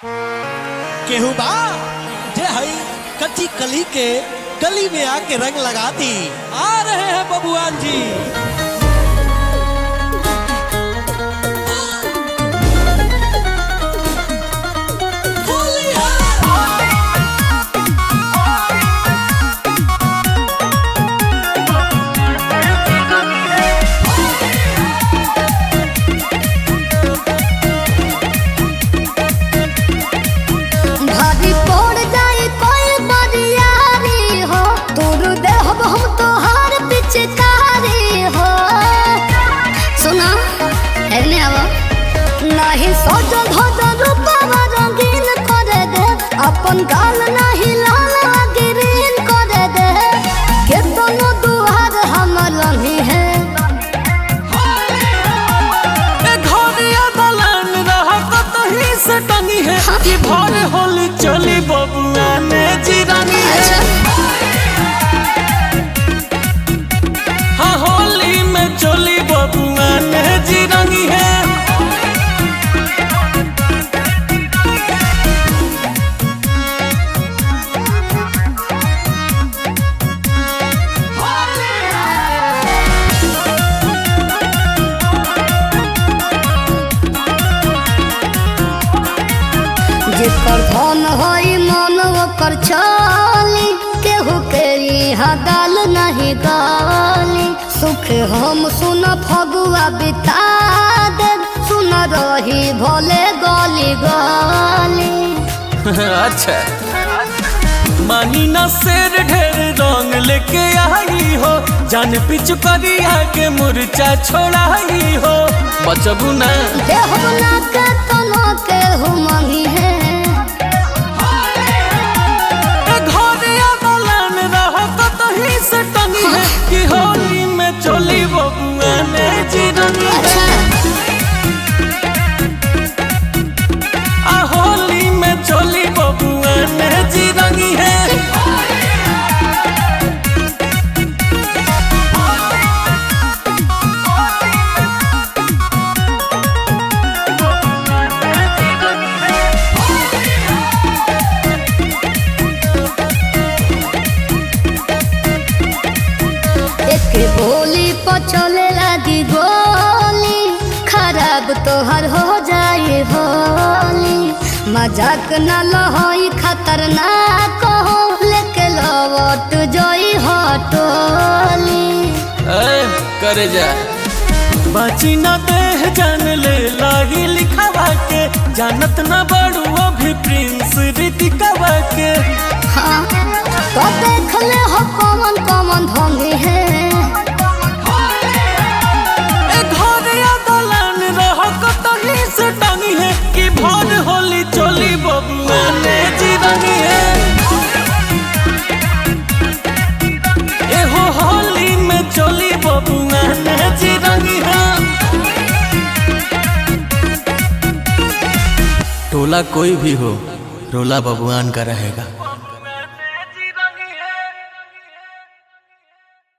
केहू बा जे हई कच्ची कली के गली में आके रंग लगाती आ रहे हैं बबुआन जी भारी पड़ जाए कोई बरियारी हो तोर देहब हम तोहार पिचकारी हो सुना एने आवा नहीं सजल धजल रूपवा रंगीन करे दे अपन गाल नहीं लाल ग्रीन करे दे केतनो दुआर हमर लही है ए घरिया दलान रहा कतही से टंगी है कि भर होली चली बबुआ ने जिरानी है हाँ होली में चली बबुआ ने जिरानी है जेकर धन होई मन ओकर चाली केहू के यहाँ गाल नहीं गाली सुख हम सुन फगुआ बिता दे सुन रही भोले गली गली अच्छा मानी ना शेर ढेर रंग लेके आई हो जान पिछु करिया के मुरचा छोड़ाई हो बचबू ना देह ना के तना के हुमही है ए घरिया दलान रहा कतही से टंगी है कि होली में चली बबुआ ने जिरनी है आ होली में चली बबुआ ने जिरनी है एक बोली पचले लगी गोली खराब तोहर हो जाए होली मजाक न लहोई खतरनाक हो लेके लवट जोई हटोली ए, करे जा बाची ना देह जान ले लागी लिखावा के जानत ना बड़ू अभी प्रिंस ऋतिकावा के हाँ तो देख ले हो कौन कौन ढोंगी है ए घरिया दलान रह कतही से टांगी है कि भर होली चली बबुआ ने जिरनी है ए हो होली में चली बबुआ ने जिरनी है टोला कोई भी हो रोला बबुआन का रहेगा